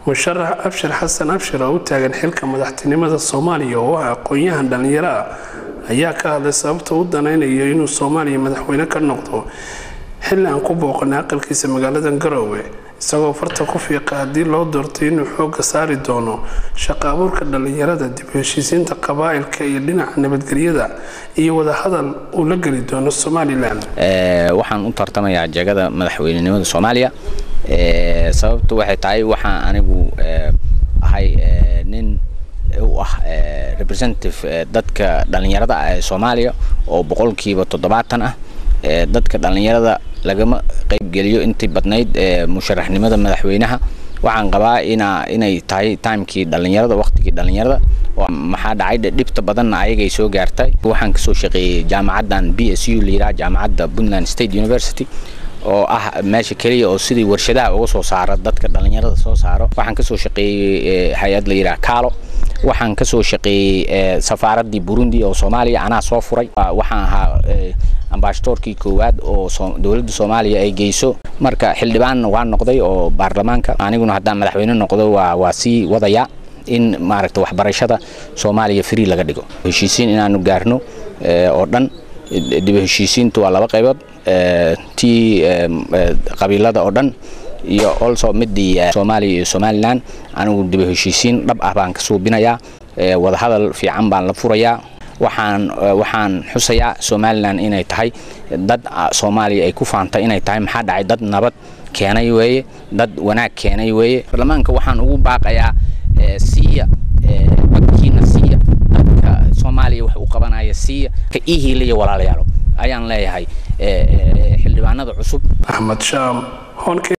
musharax abshir xasan abshir oo u taagan xilka madaxtinimada soomaaliya oo ah aqoon-yahan dhallinyaro ah ayaa ka hadlay sababta u danaynayo inuu soomaaliya madaxweyne ka noqdo xilli aan ku booqanay aqalkiisa magaalada garowe isagoo farta ku fiiqa haddii loo doortay inuu xooga saari doono shaqo abuurka dhallinyarada dib u heshiisiinta qabaa'ilka iyo dhinaca nabadgelyada iyo wadahadal uu la geli doono somalilan waxaan u tartamayaa jegada madaxweynenimada soomaaliya sababtu waxay tahay waxaan anigu ahay nin u ah representative dadka dhallinyarada ah ee soomaaliya oo boqolkiiba toddobaatan ah dadka dhallinyarada lagama qaybgeliyo intii badnayd musharaxnimada madaxweynaha waxaan qabaa ina inay tahay timekii dhallinyarada waqtigii dhallinyarada maxaa dhacay dhibta badanna ayagay soo gaartay waxaan kasoo shaqeeyey jaamacaddan b s u layidhaha jaamacadda puntland state university oo ah meesha keliya oo sidii warshadaha uga soo saara dadka dhallinyarada soo saaro waxaan kasoo shaqeeyey hay-ad la yidhaha kaalo waxaan kasoo shaqeeyey safaaraddii burundi oo soomaaliya anaa soo furay waxaan ahaa ambaashatoorkii koowaad oo dowladda soomaaliya ay geyso marka xildhibaanna waa noqday oo baarlamaanka aniguna haddaan madaxweyne noqdo waa waa sii wadayaa in maaragta waxbarashada soomaaliya free laga dhigo heshiisiin inaanu gaarno oo dhan dib heshiisiintu waa laba qaybood tii qabiilada oo dhan iyo also midii soomaaliya iyo somalilan anigu dib heshiisiin dhab ah baan ka suubinayaa wadahadal fiican baan la furayaa waxaan waxaan xusayaa somalilan inay tahay dad soomaaliya ay ku faantay inay tahay maxaa dhacay dad nabad keenay weeye dad wanaag keenay weeye baarlamaanka waxaan ugu baaqayaa siiya codkiina siiya dadka soomaaliya wax u qabanaya siiya ka ii hiilaya walaalayaalo ayaan leeyahay xildhibaanada cusub axmed shaam